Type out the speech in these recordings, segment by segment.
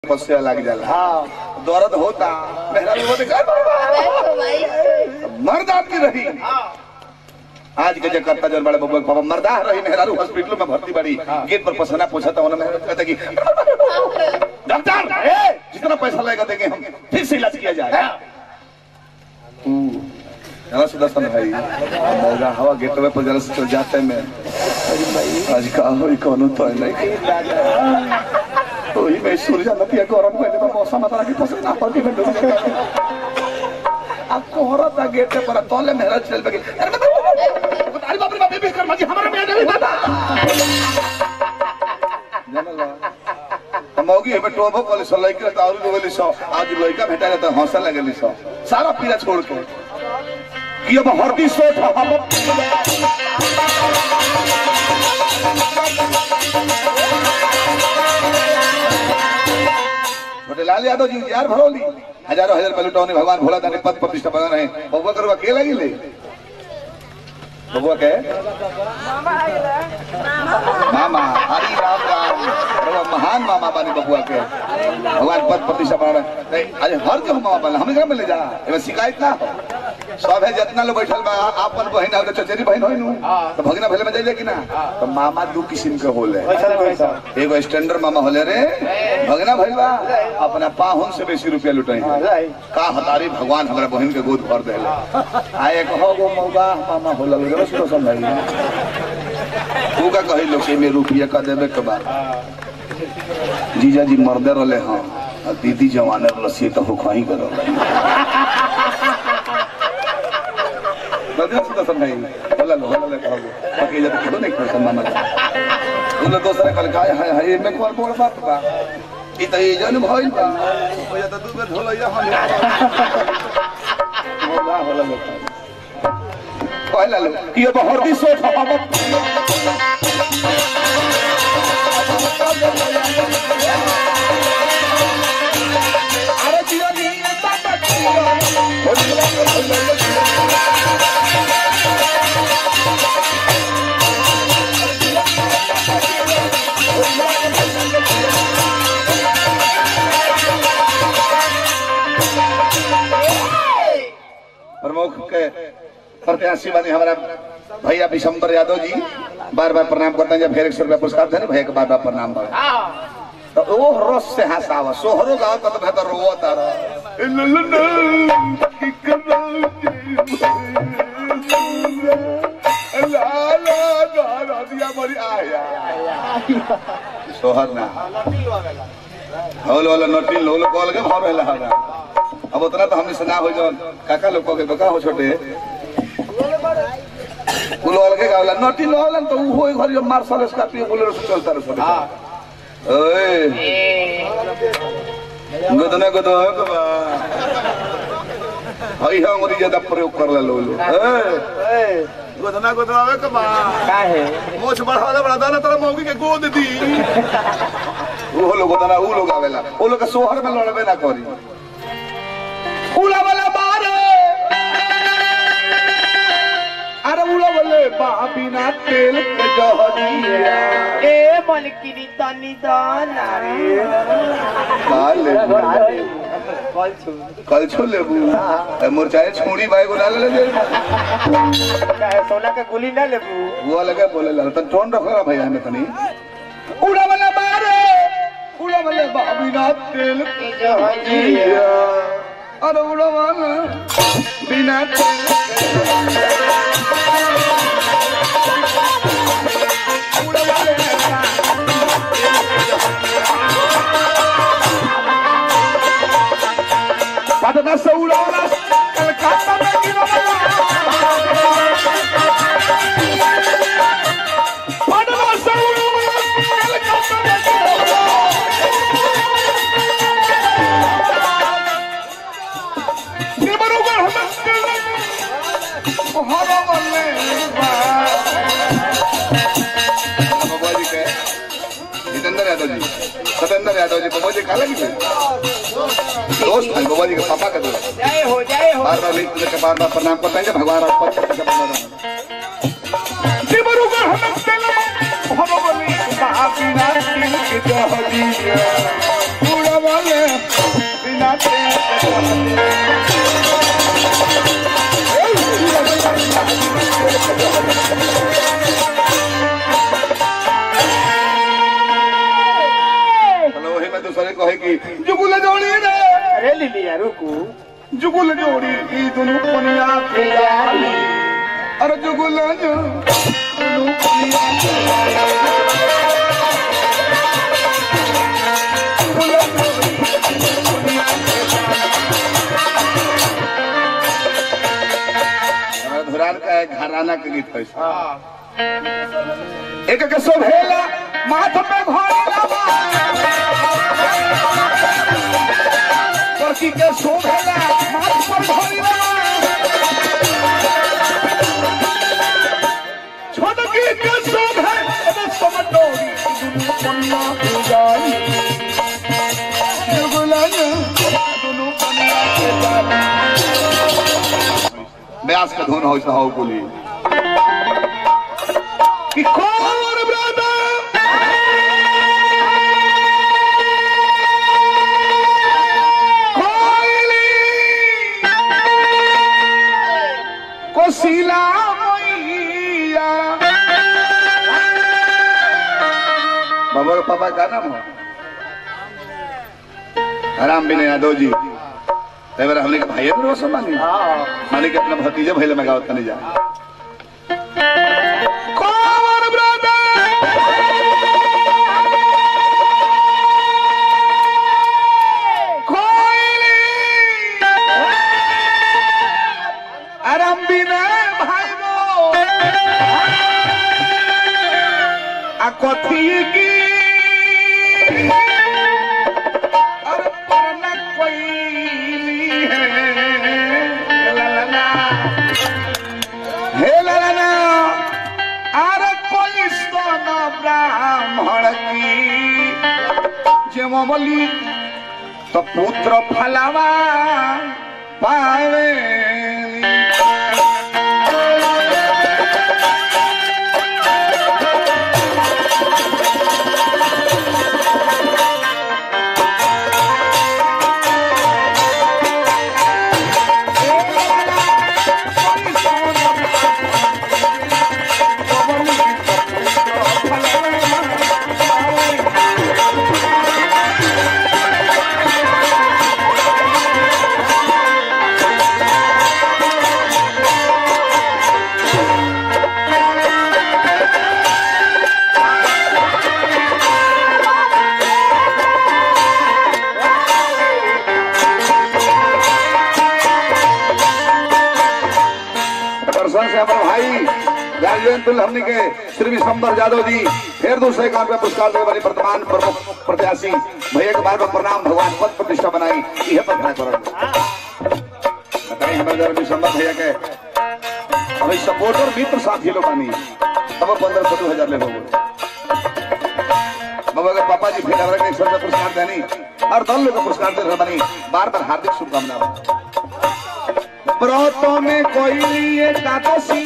पस्से लग जाला हाँ दर्द होता मेहरा भी बोले "कर बाबा।" मर्द आपकी रही आज के जो करता जन बड़े बबुआ के पापा मर्दा रही मेहरारू हॉस्पिटल में भर्ती बड़ी गेट पर पसना पूछा था उन्होंने मेहरा कहता कि डॉक्टर ए, जितना पैसा लगेगा देंगे हम फिर से इलाज किया जाए तू जरा सुदर्शन भाई मौजा हवा गेटवे पर जरा से चल जाते हैं मैं आज का होई कोनो तो नहीं वही में सूर्य नतिया गरम कर देता मौसम आता कि पसीना पड़ती में डूब गया अब कोहरा था गेट पर तोले मेहरा चल बगे अरे मैं अरे बाप रे बाप ये कर माजी हमारा में नहीं दादा जानला मौगी हमें टोबो कॉलेज से लइका त और गोली सो आज लइका भेटा जाता हंसा लगली सो सारा पीरा छोड़ के कि अब हरदी सोच हम छोटे लाल यादव जी यार भरोली हजारों हजार रुपये लुटाओ भगवान भोला दानी पद प्रतिष्ठा बना रहे बबुआ करुआ के लगी ले बबुआ के मामा हरी राम राम बबुआ महान मामा बानी बबुआ के भगवान पद प्रतिष्ठा बना रहे नहीं अरे हर के मामा बने हमें घर में ले जा एमे शिकायत ना हो सब है जितना लोग बैठल बा आपन बहन और चचेरी बहन होई नु तो भगना भले में जाइले कि ना तो मामा दू किस्म के होले पैसा पैसा एगो स्टैंडर्ड मामा होले रे भगना भइल बा अपना पाहुन से बेसी रुपया लुटाई लाई का हतारी भगवान हमरा बहन के गोद भर देले आ एक हो गो मौगा मामा होला रे रस तो समझाई तू का कही लोग के में रुपया का देबे के बाद जीजा जी मर्दे रहले हां आ दीदी जवाने रसी तो हो खही करो बदल से तो समझाई होला लो होला ले कहो बाकी जब क्यों नहीं करता मामा उन दोसरा कल का है है में कोर बोल बात बा ई त ई जन भइल बा ओ या त दू बेर ढोलैया हम होला होला लो कहला लो कि अब हरदी सोच हम अरे जियो नी बाबा प्रमुख के प्रत्याशी बने हमारा भैया विशंबर यादव जी बार बार प्रणाम करते हैं जब फिर एक सौ रुपया पुरस्कार थे ना भैया के बार बार प्रणाम कर तो वो रस से हंसावा सोहरो गाँव का तो बेहतर रो तारा सोहर ना हौल वाला नटी लोल कॉल के भाव रहला हरा अब उतना तो हमने सुना हो जवन काका लोग के बका हो छोटे कुल वाला के गावला नटी लोलन तो वो होई घरी मार्शल स्कॉर्पियो बोलेरो से चलता रहे छोटे ओए गदना गदो के बा हई हम और ज्यादा प्रयोग करला लोलो ए गदना गदो आवे के बा का है मोछ बढ़ावा बढ़ा दाना तेरा मौगी के गोद दी वो लोग होता ना वो लोग आवेला वो लोग के सोहर में लड़बे ना करी उला वाला बारे अरे उला वाले बा बिना तेल के जहरिया ए मलकिनी तनी दाना काले कल छु कल छो लेबू ए, मुरचाए छोड़ी भाई को डाल ले दे का है सोना का गुली ना लेबू वो लगे बोले ला तन टोन रखो भैया हमें तनी उड़ा वाला बारे उड़ा वाले बा बिना तेल के जहरिया अरे उड़ा वाला बिना तेल के उड़ा वाले बा पटना से उड़ावला कलकत्ता में गिरवला पटना से उड़ावला कलकत्ता में गिरवला निबरुगर हम हरा बल्ले बाबा जी के जितेंद्र यादव जी सतेंद्र यादव जी बाबा जी काला की दोस्त है बाबा जी के पापा का दोस्त जय हो जय हो बार बार लिख के बार बार प्रणाम करते हैं कि भगवान आप पद प्रतिष्ठा बना रहे दिबरुगर हम तेल हम बोली महाविना सिंह के जहरिया उड़वा हेलो वही मैं दूसरे कहे कि जुगुल जोड़ी रे अरे लिलिया रुकू जुगुल जोड़ी ई दुनु पनिया के जाली अरे जुगुल जो दुनु पनिया के जुगुल जोड़ी, दुनु पनिया के जाली। हमारा धुरान का एक घराना के गीत है हाँ एक के शोभेला माथ पे घोड़ा लड़की के शोभेला माथ पर घोड़ा छोटकी के शोभे अबे समटोरी दुनु पन्ना के जाई जुगलन दुनु पन्ना के जाई ब्यास का धुन हो हो बोली कि कौन ब्रदर कोयली कोशिला मैया बाबा का पापा का नाम है राम बिन यादव जी तेवर हमने के भाई है रोशन मानी हाँ मानी के अपना भतीजा भैले में गावत नहीं जा कौन ब्रदर कोयली आराम बिना भाइबो आ कथी की अरे परना कोइली है ला ला ला हे ला ला ला अरे कोई स्तन ब्राह्मण की जेमली तो पुत्र फलावा पावे दर्शन से हमारे भाई राजवेंद्र हमने के श्री विशंबर यादव जी फिर दूसरे काम पे पुरस्कार देने वाले वर्तमान प्रमुख प्रत्याशी भैया के बार बार प्रणाम भगवान पद प्रतिष्ठा बनाई यह पद करो बताइए हमारे जरा विशंबर भैया के अभी सपोर्टर मित्र साथी लोग आनी तब पंद्रह सौ हजार ले लोग बाबा के पापा जी फिर हमारे एक सौ रुपया पुरस्कार देनी और दल लोग को पुरस्कार दे रहे बनी बार बार हार्दिक शुभकामनाएं व्रतों में कोई लिए एकादशी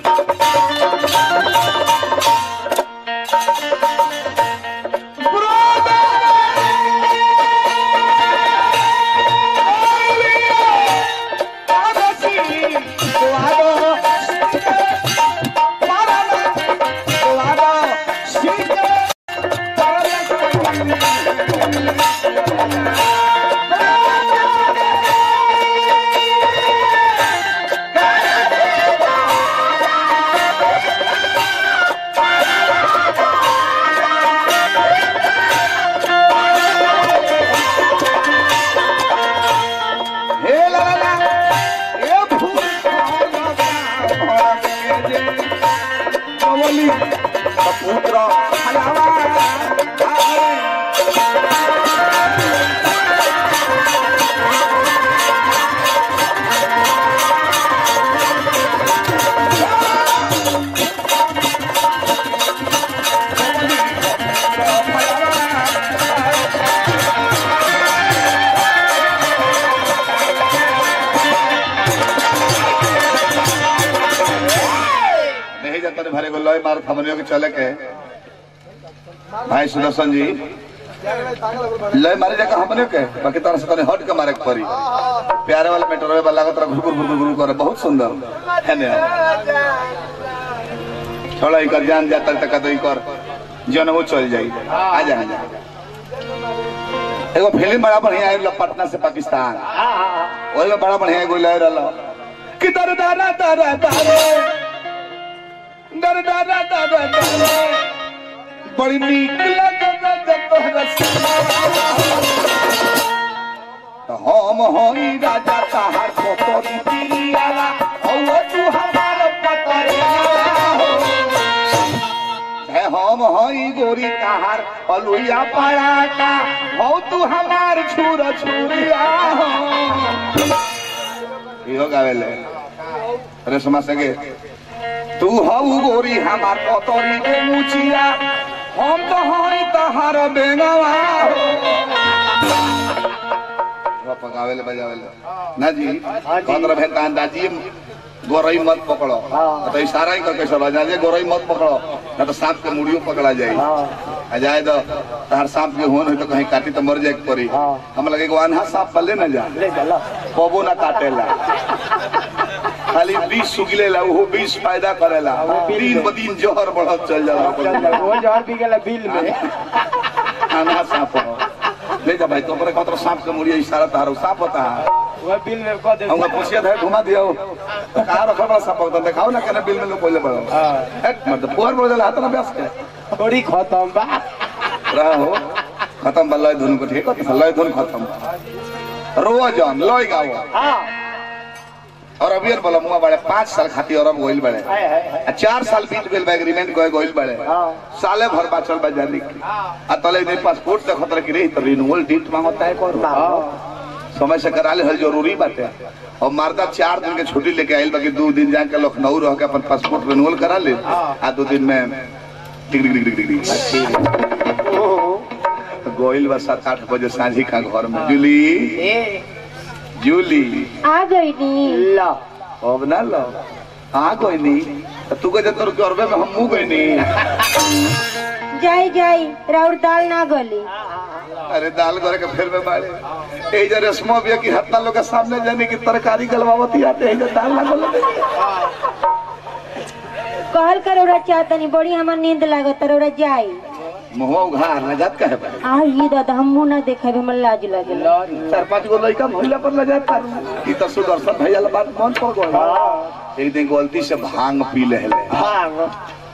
हे ला ला ला ए फूल खाला जे कवली पुत्र हलावा नहीं जाता ने भरे को लय मार थमनियों के चले के भाई सुदर्शन जी लय मारे जगह हमने के बाकी तरह से तने हट के मारे के पड़ी प्यारे वाला मेट्रो वाला लागत रहा घुर घुर घुर करे बहुत सुंदर है ने थोड़ा इकर जान जाता तक तो इकर जनमो चल जाई आ जा आ जा एगो फिल्म बड़ा बढ़िया आयल पटना से पाकिस्तान ओही में बड़ा बढ़िया एगो लय रहल कि दर दारा दारा दारे दर दारा दारा दारे बड़ी नीक लगत जब तोहरा तो हम होई राजा तहार पोतरी पिरियाला औ तू हमार पतरिया हो है हम होई गोरी तहार अलुइया पराटा हो तू हमार छुर छुरिया हो इहो गावेले रेशमा सगे तू हऊ गोरी हमार पतरी के मुचिया हम तो हई तहार बेंगवा हो पकावेले बजावेले ना जी पंद्रह भेंटा अंदाजी गोरई मत पकड़ो तो इशारा ही करके चलो जा गोरई मत पकड़ो ना तो सांप के मुड़ियो पकड़ा जाए आ जाए तो तहार सांप के होन है तो कहीं काटी तो मर जाए के पड़ी हम लगे कि अनहा सांप पल्ले ना जा ले चलो कबो ना काटेला खाली बीस सुगलेला वो बीस फायदा करेला दिन ब दिन जहर बढ़त चल जाला वो जहर पी गेला बिल में खाना सांप हो ले जा भाई तो पर कतरो सांप के मुड़िया इशारा तारो सांप होता है वो बिल में कह दे हमका पूछिए था घुमा दियो कहाँ रखल बड़ा सांप होता दिखाओ ना कहना बिल में लोग कोई बड़ा हाँ। हेट मतलब पुअर बोल जाला हाथ ना ब्यास के थोड़ी खत्म बा रहा हो खत्म बा लय धुन को ठीक है लय धुन खत्म रोआ जान लय गाओ हाँ और अबियर बोला मुआ बड़े पाँच साल खातिर अरब गोइल बड़े हाय हाय हाय आ चार साल बीत गइल बा एग्रीमेंट गए गोइल बड़े हाँ। साले भर बाचल बा जाने की आ तले ने पासपोर्ट देखत रहे कि रे तो रिन्यूअल डेट मांगता है कौन हाँ समय से करा ले हल जरूरी बाटे और मर्दा चार दिन के छुट्टी लेके आइल बाकी दो दिन जाके लखनऊ रह के अपन पासपोर्ट रिन्यूअल करा ले आ दो दिन में टिक टिक टिक टिक टिक टिक गोइल बा सात आठ बजे सांझी का घर में जूली ए जूली आ गई नी ला अब ना लो हाँ कोई नहीं तो तू कहे तोर करबे में हम मुंह कोई नहीं जाई जाई राउर दाल ना गली अरे दाल गोरे के फिर में बाड़े ए जे रेशमा बिया की हत्ता लोग के सामने जाने की तरकारी गलवावती आते हैं जे दाल ना गले कहल कर ओरा चाहतनी बड़ी हमर नींद लागत ओरा जाई मुंह उघार लगात कहे बा आ ये दादा हम मुंह ना देखे हमर लाज लागेला चार पांच गो लड़का भइला पर लगाता ई तो सुदर्शन भैया ला बात मन पर गई एक दिन गलती से भांग पी लेले हाँ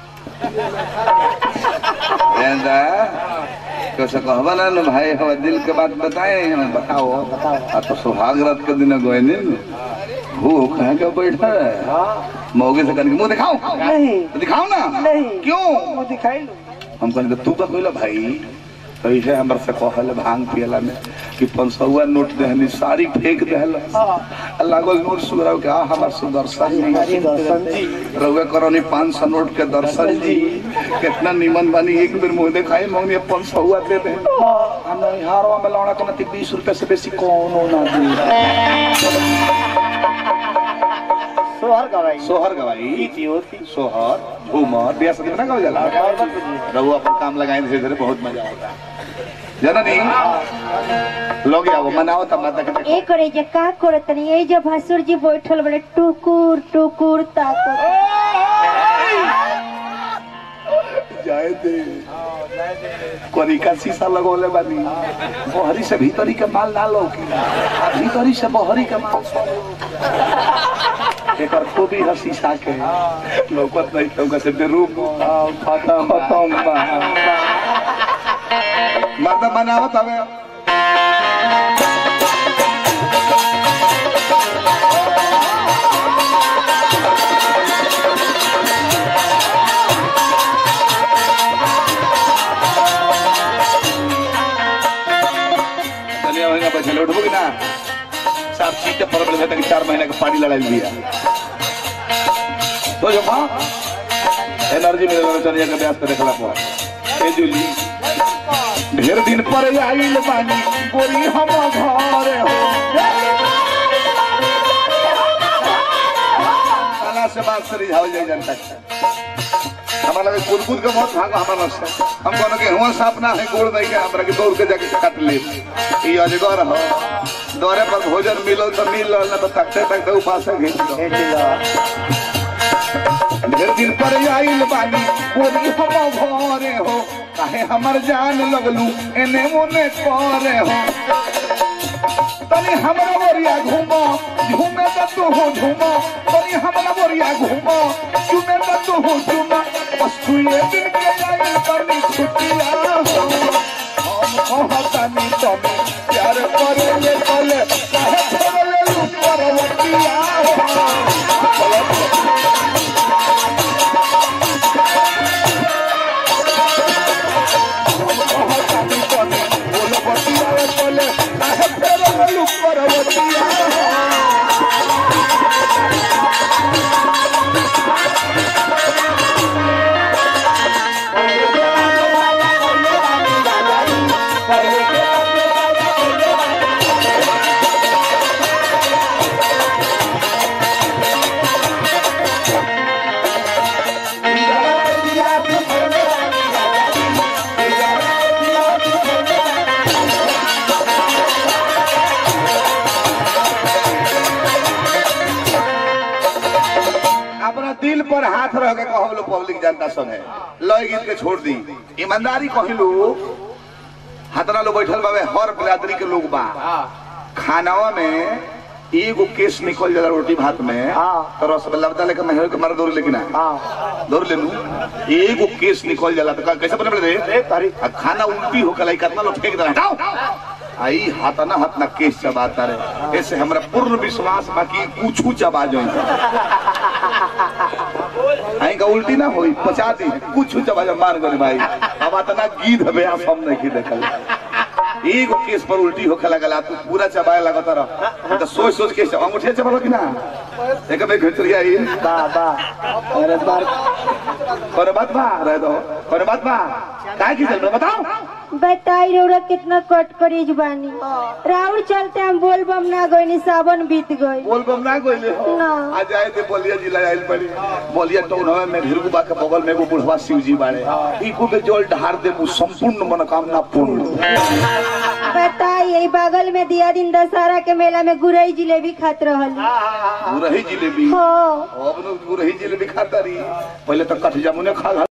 एंदा कैसे कहबा ना नु भाई हम दिल के बात बताए हमें बताओ आ तो सुहाग रात के दिन गए ने वो कहाँ के बैठा है हाँ मौगे से कन मुंह दिखाओ नहीं तो दिखाओ ना नहीं। क्यों वो दिखाई लो हम कहने तू तो कहला भाई तो इसे हमर से कहल भांग पियला में कि पंसौआ नोट देहनी साड़ी फेंक देहल अल्लाह को नोट सुधराओ के आ हमर सुदर्शन जी दर्शन जी रउए करनी पाँच सौ नोट के दर्शन जी कितना निमन बानी एक बेर मुंह देखाई मंगनी पाँच सौ हुआ दे दे हम हारवा में लौड़ा के नती बीस रुपए से बेसी कौनो ना दे सोहर गवाई सोहर गवाई थी होती सोहर झूमर बिया शादी में ना गावल जाला रघु अपन काम लगाए धीरे धीरे बहुत मजा होता जननी लोग आओ मनाओ तब माता के ए करे जे का करत तनी ए जब भसुर जी बैठल बड़े टुकुर टुकुर ताकुर जाए दे कोरी का शीशा लगोले बानी बहरी से भीतरी के माल ना लौकी आ भीतरी से बहरी के माल सब लौकी। एकर खूबी है शीशा के लौकत नहीं लौका से रूप खत्म खत्म बा मर्द बनावत हवे कन्या महीना पैसे लौटबो कि ना साफ सीटे पर बड़े तक चार महीने का पानी लड़ाई दिया तो जो माँ एनर्जी मिले वाला चलिए के ब्यास पे देखला पर ए जूली ढेर दिन पर आइल बानी गोरी हम घरे हो खाना से बात से रिझावल जाए जनता के। हमारा लगे कूद कूद के मौत भागो हमारा से हम कहना कि हुआ सांप ना है गोड़ नहीं के हमरा के दौड़ के जाके काट ले ई अजगर हो दौरे पर भोजन मिलो तो मिल ना तो तकते तकते उपास से घिंच लो भेज लो ढेर दिन पर आइल बानी बोली हम घरे हो काहे हमर जान लगलू एने मोने करे हो तनी हमरा बोरिया घूमो झूमे त तू हो झूमो तनी हमरा बोरिया घूमो झूमे त तू हो झूमो बस तू ये दिन के आइल बानी छुट्टिया हो हम कहतानी तमे प्यार करे ले कले काहे छोड़ले लू परवतिया हो कहतानी तमे बोल बतिया कले काहे छोड़ले लू परवतिया हो अपना दिल पर हाथ रह के कहो लो पब्लिक जनता संगे लय गीत के छोड़ दी ईमानदारी कहिलू हतरा लोग बैठल बाबे हर बिरादरी के लोग बा खानावा में एगो केस निकल जाला रोटी भात में हाँ। तो रसगुल्ला बता लेकर मैं के मार दौड़ लेकिन हाँ दौड़ ले लू एगो केस निकल जाला तो कैसे बने रे अरे तारी आ खाना उल्टी हो कलाई कितना लोग फेंक देना हटाओ आई हाथ ना हाथ ना केस चबाता रहे ऐसे हमरा पूर्ण विश्वास बाकी कुछ चबा जो आई का उल्टी ना होई पचा दी कुछ चबा जा मार गए भाई अब इतना गीत हवे आप हम नहीं देखल एगो केस पर उल्टी होखे लगला तू पूरा चबाए लगता रह तो सोच सोच के अंगूठे चबलो कि ना एक में घुचरिया आई बा बा अरे बार पर बात बा रह दो पर बात बा काहे की चल बताओ बताई रौरा कितना कट करीज बानी राउर चलते हम बोल बम ना गईनी सावन बीत गई बोल बम ना कोइले ना। आ जाए ते बोलिया जिला आइल पड़ी बोलिया टोनवा में भिरगुबा के बगल में एगो बुढ़वा शिव जी बाड़े इको के जल ढार दे संपूर्ण मनोकामना पूर्ण बताई यही बगल में दिया दिन दशहरा के मेला में गुरई जिलेबी खात रहल गुरही जिलेबी हो अब नु गुरही जिलेबी खाता रही पहले तो कठ जामुने खा खा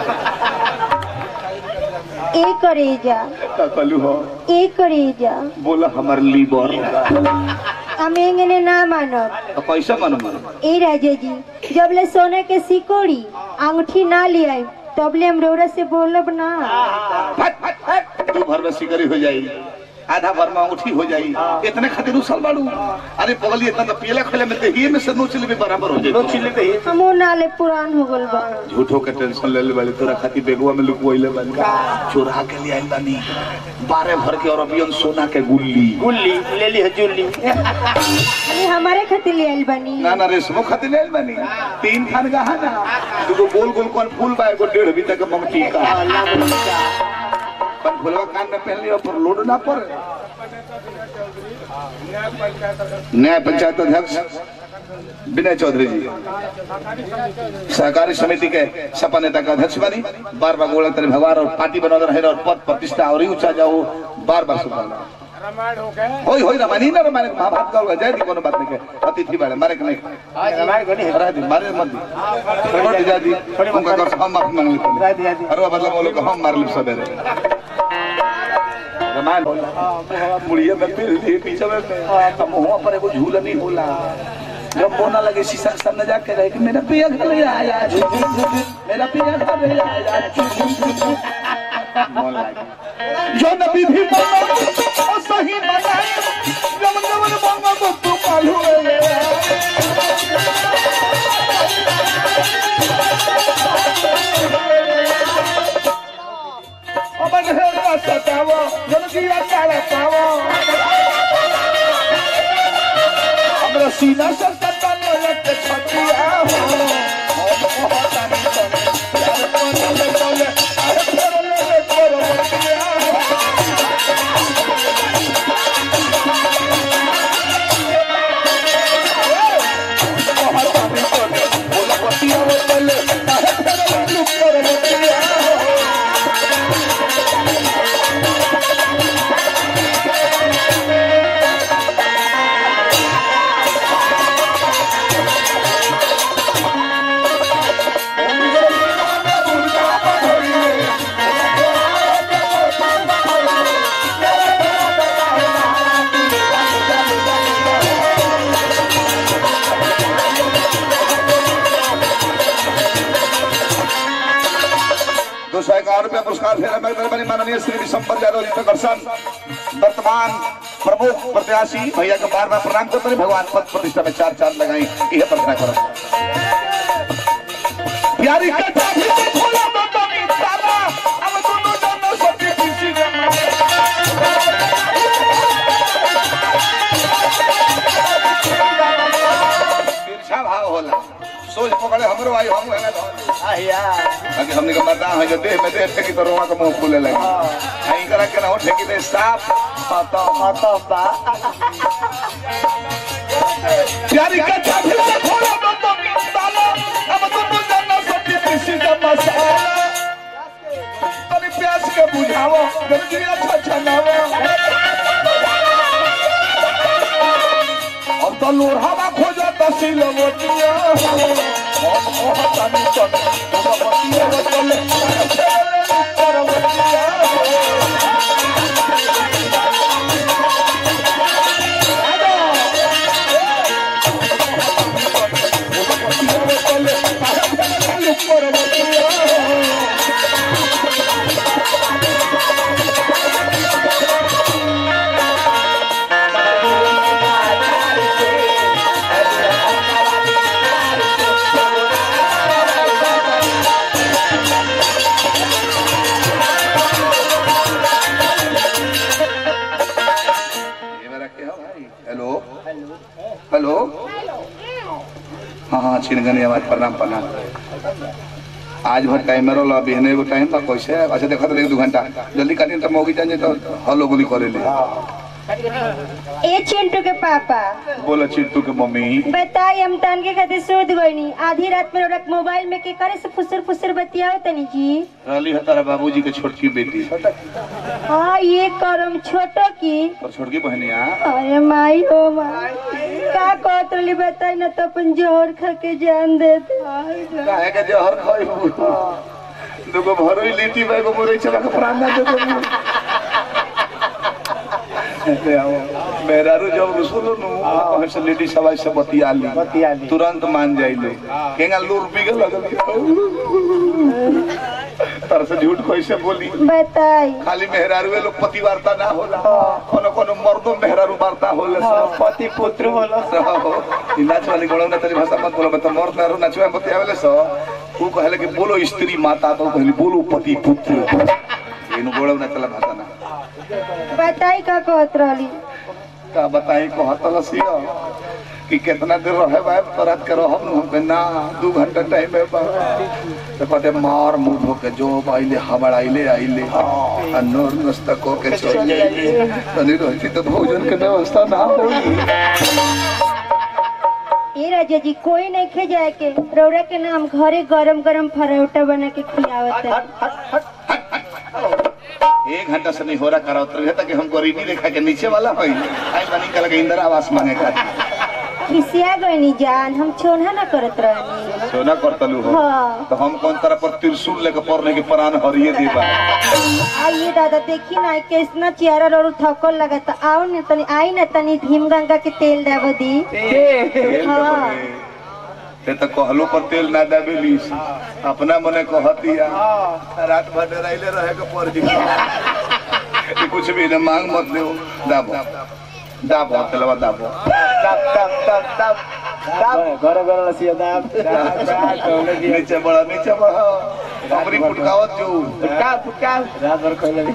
ए करेजा का कलू हो ए करेजा बोला हमर लीवर हम एंगने ना मानब तो कैसे मन मन ए राजा जी जब ले सोने के सिकोड़ी अंगूठी ना ले आई तब ले हम रौरा से बोलब ना फट फट फट तू भर में सिकरी हो जाई आधा भर में अंगूठी हो जाई इतने खातिर उसल बाड़ू अरे पगली इतना तो पियला खले में देहिए में से नोच लेबे बराबर हो दो जाई चिल्ले पे ही हमो नाले पुरान हो गल बा झूठो के टेंशन ले ले वाले तोरा खातिर बेगवा में लुकवइले बानी चोरा के ले आइल बानी बारह भर के अरबियन सोना के गुल्ली गुल्ली ले ली है जुल्ली अरे हमारे खातिर ले आइल बानी ना ना रेशमो खातिर ले आइल बानी तीन खान गहना दुगो गोल गोल कौन फूल बा एगो डेढ़ बीता के मंगटी का पर फुलवा कान में पहन लियो पर लोड ना पर न्याय पंचायत अध्यक्ष विनय चौधरी जी सहकारी समिति के सपा नेता का अध्यक्ष बनी बार बार गोला तेरे भगवान और पार्टी बना रहे और पद प्रतिष्ठा और ही ऊंचा जाओ बार बार सुधारना होई होई रामायण ना रामायण महाभारत का जय दी कोनो बात नहीं के अतिथि बारे मारे के नहीं हमारे को नहीं है रह दी मारे मत दी छोड़ दी जा दी उनका कर हम माफी मांग लेते रह हैं दिया दी अरे मतलब वो लोग हम मार ली सवेरे रामायण मुड़िया में फिर दी पीछे में हम मुंह पर एगो झूला नहीं होला जब बोना लगे शीशा के सामने जाके रहे कि मेरा पिया घर आया मेरा पिया घर आया मन लागे जो नबी भी मानो और सही बनाए जब जब मांगो तो तू मालूम है अमन है ना सतावो जल्दी अकाला पावो हमरा सीना से सता लग के छटिया हो हम कहता नहीं तो यार कोन ले बोले अरे फेर ले ले करो बटिया हो कहता नहीं तो बोला बटिया हो चले अरे फेर ले लुक पुरस्कार भेला मेहरबानी माननीय श्री विशंबर यादव जी प्रकर्षण वर्तमान प्रमुख प्रत्याशी भैया के बार बार प्रणाम करते हैं भगवान पद प्रतिष्ठा में चार चार लगाई यह प्रार्थना करो प्यारी कथा भी तो खोला तो तो नहीं ताला अब दोनों दोनों सभी किसी ने तिरछा भाव होला सोच पकड़े हमरो आई हम है ना आहिया अगे हमने का मरदा है जो देह में देह ठेकी तो रोवा का मुंह फूले लगे आई करा के ना हो ठेकी दे साफ पाता खतम बा प्यारी कथा फिर से खोलो तो तो ताला अब तो तो जाना सच्ची किसी का मसाला तनी प्यास के बुझाओ गंदगी अच्छा छनाओ अब तो लोढ़ावा खोजा दसी लवटिया हम कहतानी चल लवटिया चले परवटिया ये मेरा क्या भाई हेलो हेलो हाँ हाँ छिनगनी आवाज प्रणाम प्रणाम आज भर टाइम में रोला बिहने एगो टाइम बा कैसे अच्छा देखत रही दू घंटा जल्दी काटी तो मौगी जान तो हलो गोली करे ले ए चिंटू के पापा बोला चिट्टू के मम्मी बताई हम तन के खातिर सूद गईनी आधी रात में रौरा के मोबाइल में के करे से फुसर फुसर बतियाओ तनी जी रहली है तारा बाबूजी के छोटकी बेटी हाँ ये करम छोटो की और छोटकी बहनिया अरे माई हो माई का कहत रही बताई ना तो अपन जोहर खा के जान दे दे काहे के जहर खाई दुगो भरोई लीटी बा एगो मुरई चला के प्राण ना दे दे आओ मेहरारू जब रसुल नु कहे से लेडी सवाई से बतिया ली बतिया ली। तुरंत मान जाइले केंगा लूर पी के लगल तर से झूठ कैसे बोली बताई खाली मेहरारू लोग पति वार्ता ना होला कोनो कोनो मर्दो मेहरारू वार्ता होला सब पति पुत्र होला सब नाच वाली गोड़ा ना तेरी भाषा मत बोलो मैं तो मर्द मेहरारू नचवे बतियावेले सो वो कहले कि बोलो स्त्री माता तो कहली बोलो पति पुत्र इनु गोड़ा ना चला भाषा ना बताई का कहत रहली का बताई कहतल सिया कि कितना देर रहे बा तो रात के रहब न हम ना दू घंटा टाइम है बा तो कहते मार मुंह धो के जो आइले हबड़ आइले आइले आ नोर नस्ता को के चल जाइले तनी रहती तो भोजन के व्यवस्था ना होई ए राजा जी कोई नहीं खे जाए के रौरा के नाम घरे गरम गरम फरौटा बना के खिलावत है एक घंटा से नहीं हो रहा करा उतर तक हम गरीबी रेखा के नीचे वाला होई आई बनी कल के इंदिरा आवास मांगे का खिसिया गईनी जान हम छोना ना करत रहनी सोना करतलू हो हाँ तो हम कौन तरह पर त्रिशूल लेके पड़ने के प्राण हरिये देबा आइए दादा देखी ना कितना चेहरा और थकल लगा तो आओ ना तनी आई ना तनी भीम गंगा के तेल दाबो दी तेल हाँ। दबे। ते तो कहलो पर तेल ना दाबेली अपना मने कहतिया रात भर डराइले रहे के पड़ जी कि कुछ भी ना मांग मत ले दाबो दाबो तेलवा दाबो तब तब तब तब तब घर घर लसिया दाब नीचे बढ़ा नीचे बढ़ा अपनी फुटकावत जो फुटका फुटका रात भर खोले